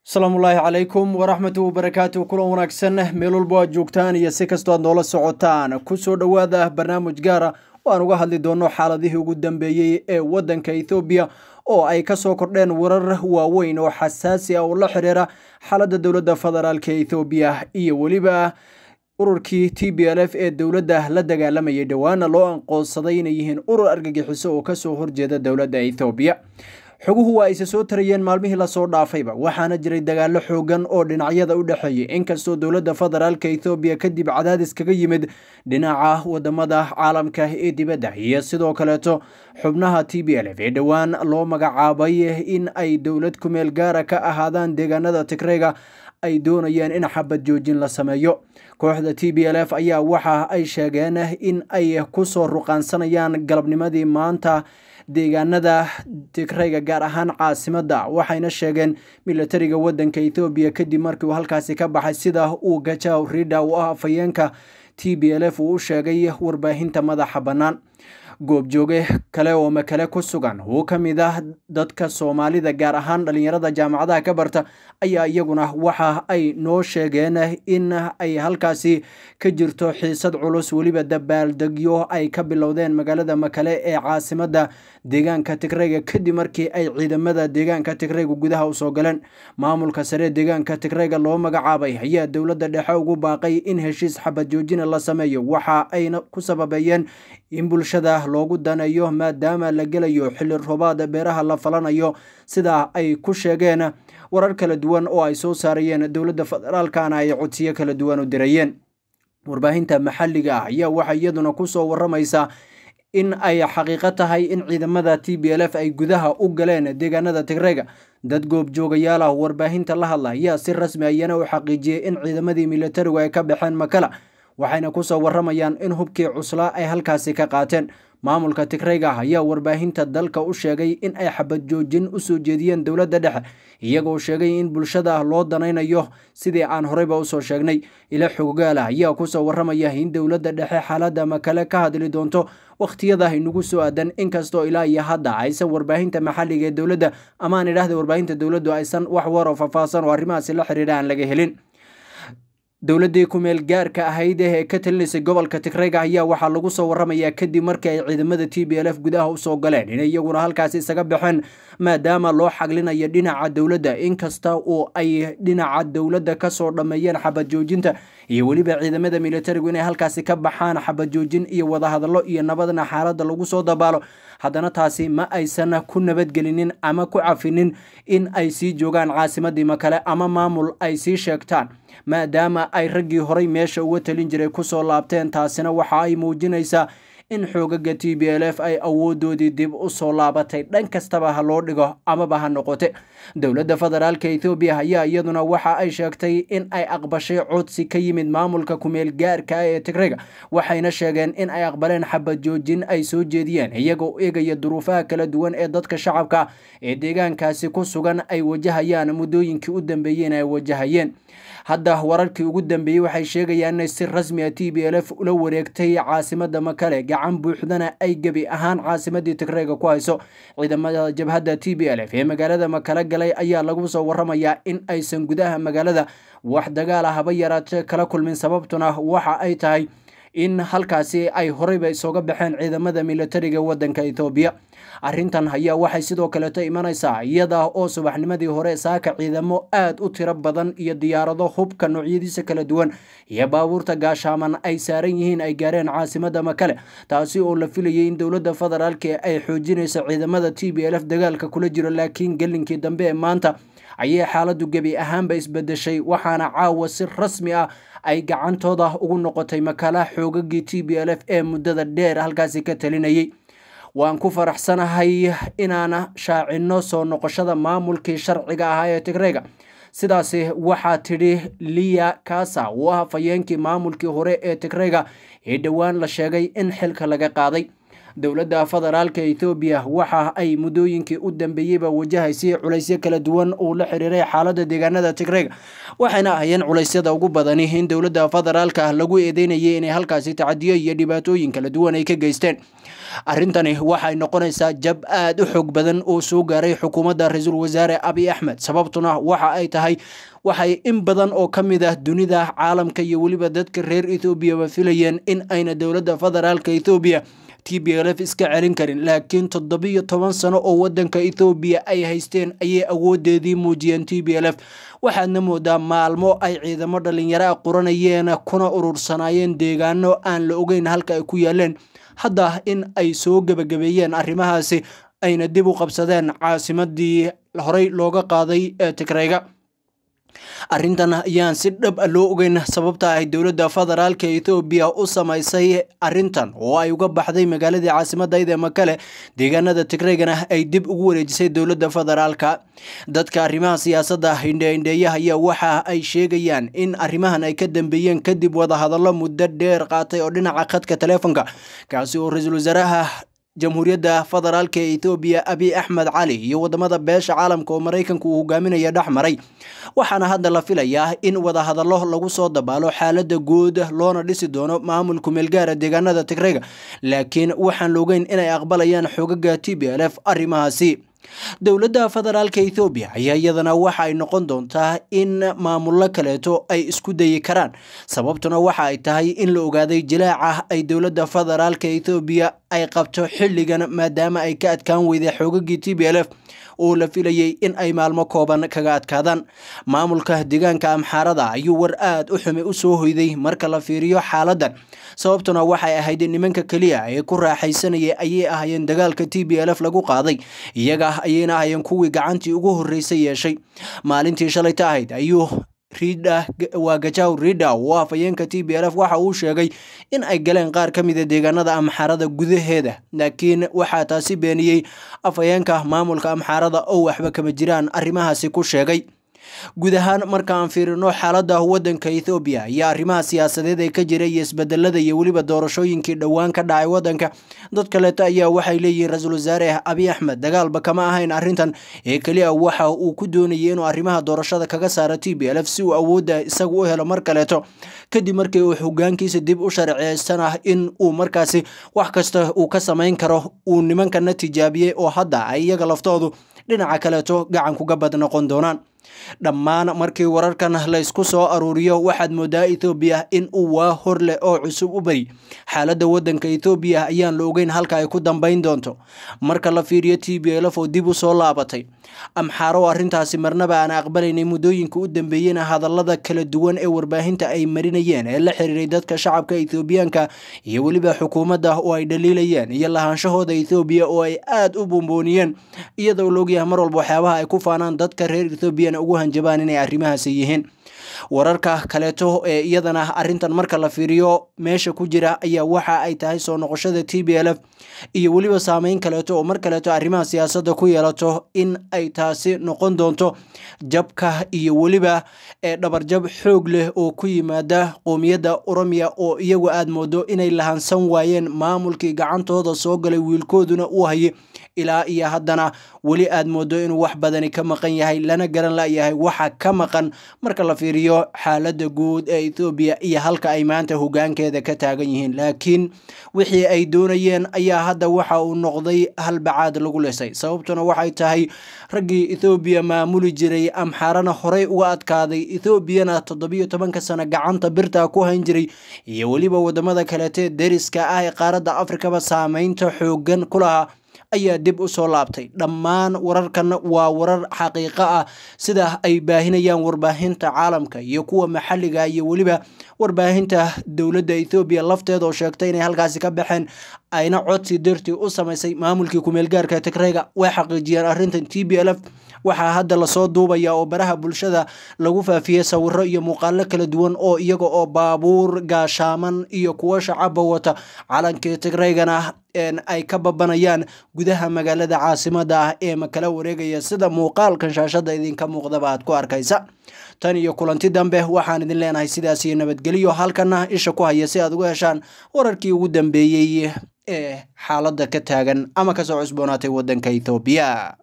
asalaamullaahi calaykum waraxmatu wabarakaatu kulan wanaagsan meel walbo aad joogtaan iyo si kastoo aad noola socotaan kusoo dhowaada barnaamij gaara oo aan uga hadli doono xaaladihii ugu dambeeyey ee waddanka ethoobiya oo ay ka soo kordheen warar waaweyn oo xasaasi ah oo la xiriira xaaladda dowladda federaalk ethoobiya iyo weliba ururkii t b l f ee dowladda la dagaalamayay dhowaana loo anqoonsaday inay yihiin urur argagixiso oo kasoo horjeeda dowladda ethoobiya xoguhu waa ayse soo tarayeen maalmihii lasoo dhaafayba waxaana jiray dagaalo xoogan oo dhinacyada u dhexeeyay inkastoo dowladda federaalk ethoobiya kadib cadaadis kaga yimid dhinaca wadamada caalamka ee dibadda iyo sidoo kaleeto xubnaha t b l f ee dhowaan loo magacaabay in ay dowlad kumeel gaara ka ahaadaan deegaanada tigreyga ay doonayeen in xabad joojin la sameeyo kooxda t b l f ayaa waxa ay sheegeen in ay kusoo ruqaansanayaan galabnimadii maanta deegaanada tigreyga gaar ahaan caasimada waxayna sheegeen milatariga wadanka ethoobiya kadib markii uu halkaasi ka baxay sida uu gajaw rida u ah afhayeenka t b l f uu u sheegay warbaahinta madaxa bannaan goobjooge kale oo makale ku sugan uu ka mid ah dadka soomaalida gaar ahaan dhalinyarada jaamacadaha ka barta ayaa iyaguna waxa ay noo sheegeen in ay halkaasi ka jirto xiisad culus weliba dabaaldegyo ay ka bilowdeen magaalada makale ee caasimada deegaanka tigreyga kadib markii ay ciidamada deegaanka tigreyga gudaha usoo galeen maamulka sare deegaanka tigreyga loo magacaabay ayaa dowladda dhexe ugu baaqay in heshiis xabad joojina la sameeyo waxa ayna ku sababeeyeen in bulshada loogu daneeyo maadaama la gelayo xilli roobaad beeraha la falanayo sidaa ay ku sheegeen warar kala duwan oo ay soo saarayeen dowladda federaalkana ay codsiyo kala duwan u dirayeen warbaahinta maxalliga ah ayaa waxay iyaduna kusoo waramaysaa in ay xaqiiqo tahay in ciidamada t b l f ay gudaha u galeen deegaanada tigreyga dad goobjoogayaal ah warbaahinta la hadla ayaa si rasmi ayana u xaqiijiyey in ciidamadii militarigu ay ka baxeen makala waxayna kusoo waramayaan in hubkii cuslaa ay halkaasi ka qaateen maamulka tigreyga ayaa warbaahinta dalka u sheegay in ay xabad joojin usoo jeediyeen dowladda dhexe iyagoo sheegay in bulshada loo danaynayo sidii aan horeyba usoo sheegnay ila xoggaala ayaa kusoo waramaya in dowladda dhexe xaaladda makale ka hadli doonto wakhtiyada inagu soo aadan inkastoo ilaa iyo hadda aysan warbaahinta maxalliga ee dowladda amaan idhaahda warbaahinta dowladdu aysan wax waroo faahfaahsan oo arrimahaasi la xiriira aan laga helin dowladdii kumeel gaarka ahayd ee ka talinaysay gobolka tigreyga ayaa waxaa lagu soo waramayaa kadib markii ay ciidamada t b l f gudaha usoo galeen inay iyaguna halkaasi isaga baxeen maadaama loo xaglinayo dhinaca dowladda inkasta oo ay dhinaca dowladda kasoo dhammeeyeen xabad joojinta iyo weliba ciidamada militarigu inay halkaasi ka baxaan xabad joojin iyo wadahadallo iyo nabadna xaaladda lagu soo dabaalo haddana taasi ma aysan ku nabadgelinin ama ku cafinin in ay sii joogaan caasimadii makale ama maamul ay sii sheegtaan maadaama ay raggii horay meesha uga talin jiray kusoo laabteen taasina waxa ay muujinaysaa in xoogaga t b l f ay awoodoodii dib u soo laabatay dhan kastaba ha loo dhigo amaba ha noqote dowladda federaalk ethoobiya ayaa iyaduna waxa ay sheegtay in ay aqbashay codsi ka yimid maamulka kumeel gaarka ah ee tigreyga waxayna sheegeen in ay aqbaleen xabad joojin ay soo jeediyeen iyagoo eegaya duruufaha kala duwan ee dadka shacabka ee deegaankaasi ku sugan ay wajahayaan muddooyinkii u dambeeyeen ay wajahayeen hadda wararkii ugu dambeeyey waxay sheegayaan inay si rasmi a t b l f ula wareegtay caasimada makale gacan buuxdana ay gebi ahaan caasimadii tigreyga ku hayso ciidamada jabhadda t b l f ee magaalada makale galay ayaa lagu soo waramayaa in aysan gudaha magaalada wax dagaal ah haba yaraatee kala kulmin sababtuna waxa ay tahay in halkaasi ay horeyba isooga baxeen ciidamada militariga wadanka ethoobiya arrintan ayaa waxay sidoo kaleeto imanaysaa iyada oo subaxnimadii hore saaka ciidamo aad u tiro badan iyo diyaarado hubka noocyadiisa kala duwan iyo baabuurta gaashaaman ay saaran yihiin ay gaareen caasimada makale taasi oo la filayay in dowladda federaalk ay xoojinayso ciidamada t b l f dagaalka kula jiro laakiin gelinkii dambe ee maanta ayay xaaladdu gebi ahaanba isbedeshay waxaana caawa si rasmi ah ay gacantooda ugu noqotay makala xoogagii t b l f ee muddada dheer halkaasi ka talinayay waan ku faraxsanahay inaan shaacinno soo noqoshada maamulkii sharciga ahaa ee tigreyga sidaasi waxaa tidhi liya kasa uu ah hafayeenkii maamulkii hore ee tigreyga ee dhowaan la sheegay in xilka laga qaaday dowladda federaalka ethoobiya waxa ay muddooyinkii u dambeeyeyba wajahaysay culaysyo kala duwan uu la xiriiray xaaladda deegaanada tigreega waxayna ahayeen culeysyada ugu badani in dowladda federaalka lagu eedeynayay inay halkaasi tacadiyo iyo dhibaatooyin kala duwan ay ka geysteen arrintani waxay noqonaysaa jab aad u xoog badan oo soo gaaray xukuumadda ra-iisul wasaare abiy axmed sababtuna waxa ay tahay waxay in badan oo ka mid ah dunida caalamka iyo weliba dadka reer ethoobiaba filayeen in ayna dowladda federaalka ethoobiya t b l f iska celin karin laakiin toddobiyo toban sano oo wadanka ethoobiya ay haysteen ayay awoodeedii muujiyeen t b l f waxaadna moodaa maalmo ay ciidamo dhalinyaro a quranayeen kuna urursanaayeen deegaano aan la ogeyn halka ay ku yaaleen hadda in ay soo gebagabeeyeen arrimahaasi ayna dib u qabsadeen caasimadii horey looga qaaday ee tigreyga arrintan ayaan si dhab a loo ogeyn sababta ay dowladda federaalka ethoobiya u samaysay arrintan oo ay uga baxday magaaladii caasimadayda makale deegaanada tigreygana ay dib ugu wareejisay dowladda federaalka dadka arrimaha siyaasadda hindheindheeyaha ayaa waxa ay sheegayaan in arrimahan ay ka dambeeyeen kadib wadahadallo muddo dheer qaatay oo dhinaca khadka taleefonka kaasi oo ra-iisul wasaaraha jamhuuriyadda federaalka ee ethoobiya abiy axmed cali iyo wadamada beesha caalamka oo maraykanku uu hogaaminaya dhex maray waxaana hadda la filayaa in wadahadallo lagu soo dabaalo xaalada guud loona dhisi doono maamulku meelgaara deegaanada tigreyga laakiin waxaan loogeyn inay aqbalayaan xogaga t b l f arrimahaasi dowladda federaalka ethoobiya ayaa iyadana waxa ay noqon doontaa in maamullo kaleeto ay isku dayi karaan sababtuna waxa ay tahay in la ogaaday jilaaca ay dowladda federaalka ethoobiya ay qabto xilligan maadaama ay ka adkaan weyday xoogagii t b l f oo la filayay in ay maalmo kooban kaga adkaadaan maamulka deegaanka amxaarada ayuu war aad u xume u soo hoyday marka la fiiriyo xaaladan sababtuna waxay ahayd nimanka keliya ee ku raaxaysanayay ayay ahaayeen dagaalka t b l f lagu qaaday iyaga ayayna ahayeen kuwii gacantii ugu horreysay yeeshay maalintii shalayta ahayd ayuu riidha waa gajaw riidha oo afhayeenka t b l f waxa uu sheegay in ay galeen qaar ka mida deegaanada amxaarada gudaheeda laakiin waxaa taasi beeniyey afhayeenka maamulka amxaarada oo waxba kama jiraan arrimahaasi ku sheegay guud ahaan marka aan fiirino xaaladda wadanka ethoobiya iyo arrimaha siyaasadeed ee ka jira iyo isbedelada iyo weliba doorashooyinkii dhowaan ka dhacay wadanka dad kaleeto ayaa waxay leeyihiin ra-iisul wasaare abiy axmed dagaalba kama ahayn arrintan ee keliya waxa uu ku doonayay inuu arrimaha doorashada kaga saaro t b l f si uu awoodda isagu u helo mar kaleeto kadib markii uu hogaankiisa dib u sharciyeystana in uu markaasi wax kasta uu ka samayn karo uu nimankana tijaabiyey oo hadda ay iyaga laftoodu dhinaca kaleeto gacan kuga bad noqon doonaan dhammaan markii wararkan laysku soo aruuriyo waxaad moodaa ethoobiya in uu waa hor leh oo cusub u bari xaaladda wadanka ethoobiya ayaan la ogeyn halka ay ku dambayn doonto marka la fiiriyo t b l f oo dib u soo laabatay amxaaro arrintaasi marnaba aan aqbalaynay muddooyinka u dambeeyena hadallada kala duwan ee warbaahinta ay marinayeen ee la xiriiray dadka shacabka ethoobiyaanka iyo weliba xukuumadda oo ay dhaliilayeen iyo lahaanshahooda ethoobiya oo ay aad u buunbuuniyeen iyadoo la ogyahay mar walba waxyaabaha ay ku faanaan dadka reer ethoobiyan ugu hanjabaan inay arrimahaasi yihiin wararka kaleeto ee iyadana arrintan marka la fiiriyo meesha ku jira ayaa waxa ay tahay soo noqoshada t b l f iyo weliba saameyn kaleeto oo mar kaleeto arrimaha siyaasadda ku yeelato in ay taasi noqon doonto jabka iyo weliba ee dhabarjab xoog leh oo ku yimaada qoomiyadda oromiya oo iyagu aad moodo inay lahansan waayeen maamulkii gacantooda soo galay wiilkooduna uu hayay ilaa iyo haddana weli aad moodo inuu wax badani ka maqan yahay lana garan layahay waxa ka maqan marka la fiiriyo xaaladda guud ee ethoobiya iyo halka ay maanta hogaankeeda ka taagan yihiin laakiin wixii ay doonayeen ayaa hadda waxa uu noqday halbacaad lagu lisay sababtuna waxay tahay raggii ethoobiya maamuli jiray amxaarana horey uga adkaaday ethoobiyana toddobiyo tobanka sano gacanta birta ku hayn jiray iyo weliba wadamada kaleete deriska ah ee qaaradda afrikaba saameynta xoogan ku lahaa ayaa dib u soo laabtay dhammaan wararkan waa warar xaqiiqo ah sida ay baahinayaan warbaahinta caalamka iyo kuwa maxalliga iyo weliba warbaahinta dowladda ethoobiya lafteeda oo sheegtay inay halkaasi ka baxeen ayna codsi dartii u samaysay maamulkii kumeelgaarka tigreyga way xaqiijiyeen arrintan t b l f waxaa hadda lasoo duubaya oo baraha bulshada lagu faafiyey sawiro iyo muuqaalo kala duwan oo iyaga oo baabuur gaashaaman iyo kuwo shacaba wata calankii tigreygana ay ka babanayaan gudaha magaalada caasimada ah ee makala wareegaya sida muuqaalkan shaashada idinka muuqdaba aad ku arkaysa tan iyo kulanti dambe waxaan idin leenahay sidaas iyo nabadgelyo halkana isha ku haya si aad uga heshaan wararkii ugu dambeeyey ee xaaladda ka taagan ama kasoo cusboonaatay waddanka ethoobiya